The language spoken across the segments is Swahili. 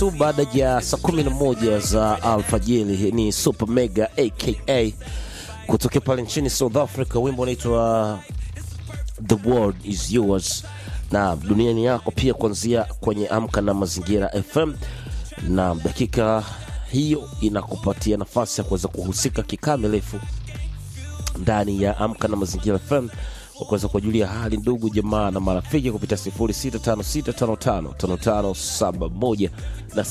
tu baada ya saa kumi na moja za alfajiri. Ni Super Mega aka kutokea pale nchini South Africa, wimbo unaitwa The World is Yours na dunia ni yako, pia kuanzia kwenye Amka na Mazingira FM, na dakika hiyo inakupatia nafasi ya kuweza kuhusika kikamilifu ndani ya Amka na Mazingira FM kwa kuweza kuwajulia hali ndugu jamaa na marafiki kupitia 0656555571 na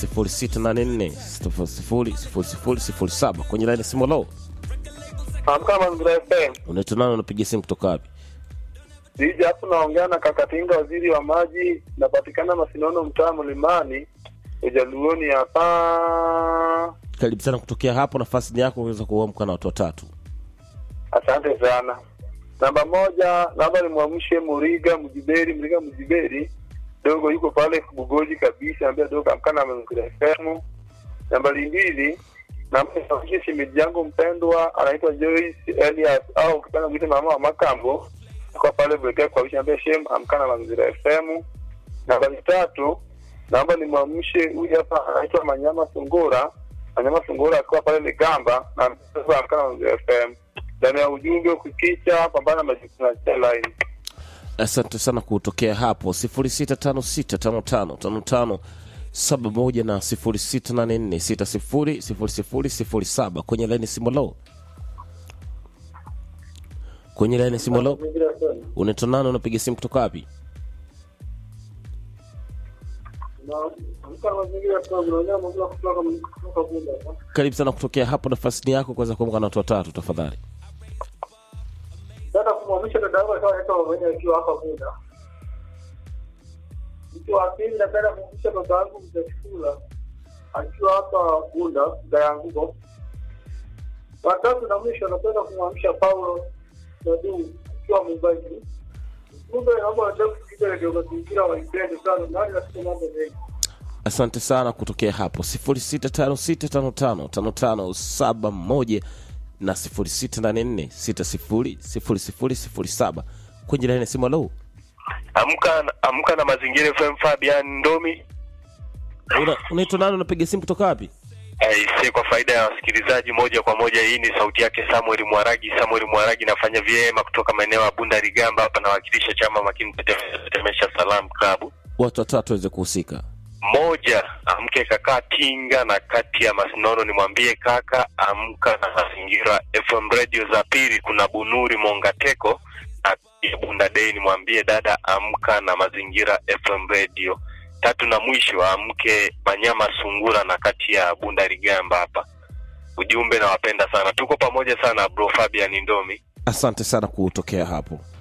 0684600007 kwenye laini ya simu. Lo, Amka Mazingira FM. unaitwa nani? Unapiga simu kutoka wapi? Dija hapo naongea na Kakatinga, waziri wa maji, napatikana Masinono, mtaa Mlimani, Ujaluoni hapa. Karibu sana kutokea hapo, nafasi ni yako kuweza kuamka na watu watatu. Asante sana. Namba moja, naomba nimwamshe Muriga Mjiberi, Muriga Mjiberi dogo yuko pale Bugoji kabisa, ambia dogo amka na Mazingira FM. Nambari mbili, naomba nimwamshe shemeji yangu mpendwa anaitwa Joyce Elias au ukipenda mwite mama wa Makambo kwa pale Bwekea kwa wisha ambia shem amka na Mazingira FM. Nambari tatu, naomba nimwamshe huyu hapa anaitwa Manyama Sungura, Manyama Sungura akiwa pale Ligamba na amka na Mazingira FM ndani ya ujumbe ukikicha pambana na majukumu ya line. Asante sana kutokea hapo 0656555571 na 0684600007 kwenye laini simolo kwenye laini simolo unaitwa nani? Unapiga simu kutoka wapi? Karibu sana kutokea hapo, nafasi ni yako kuweza kuamka na watu watatu tafadhali. Dada kumwamisha dada yangu alikuwa anaitwa mwenye akiwa hapa Bunda. Mtu wa pili napenda kumwamisha dada yangu mzee akiwa hapa Bunda, dada yangu. Watatu na mwisho napenda kumwamisha Paulo Dadu akiwa Mumbai. Kumbe naomba nataka kusikiza redio mazingira waipende sana, nani nasikia mambo mengi. Asante sana kutokea hapo 0656555571 na 0684600007 kwenye laini ya simu. Halo, Amka amka na mazingira FM Fabian Ndomi. Una- unaitwa nani? Unapiga simu kutoka wapi? Aise, kwa faida ya wasikilizaji moja kwa moja, hii ni sauti yake Samuel Mwaragi. Samuel Mwaragi nafanya vyema kutoka maeneo ya Bunda Rigamba, hapa nawakilisha chama makini Tete- Tetemesha Salam Club. Watu watatu waweze kuhusika. Moja, amke kaka Tinga na kati ya Masinono, nimwambie kaka amka na mazingira FM radio. Za pili kuna Bunuri Mongateko na ya Bunda Day, nimwambie dada amka na mazingira FM radio. Tatu na mwisho amke Manyama Sungura na kati ya Bunda Rigamba hapa. Ujumbe nawapenda sana, tuko pamoja sana bro Fabian Ndomi. Asante sana kutokea hapo.